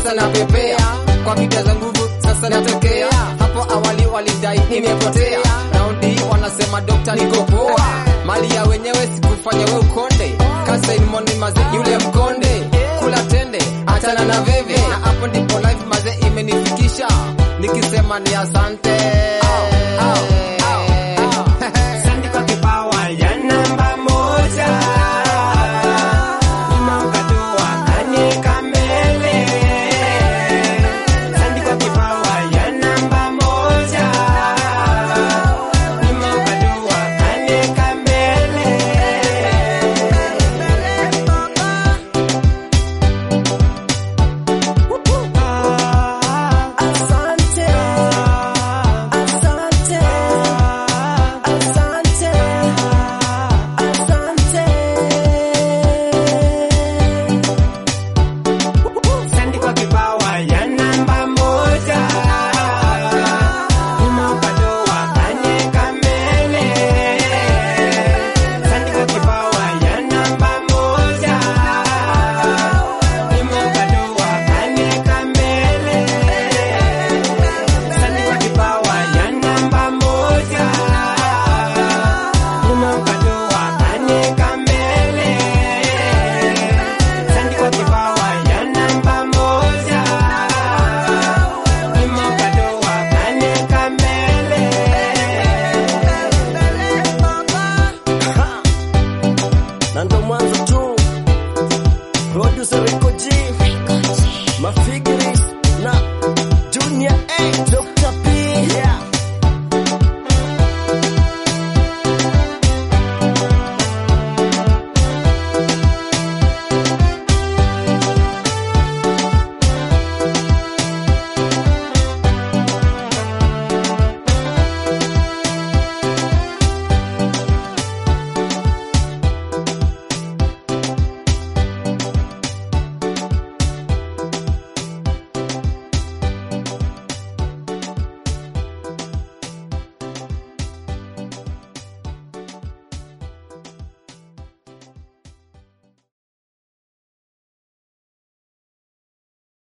sasa napepea kwa vita za nguvu sasa natokea hapo awali walidai nimepotea raundi hii wanasema dokta niko poa mali ya wenyewe sikufanya we ukonde kasain mondi maze yule mkonde kula tende achana na veve na hapo ndipo life maze imenifikisha nikisema ni asante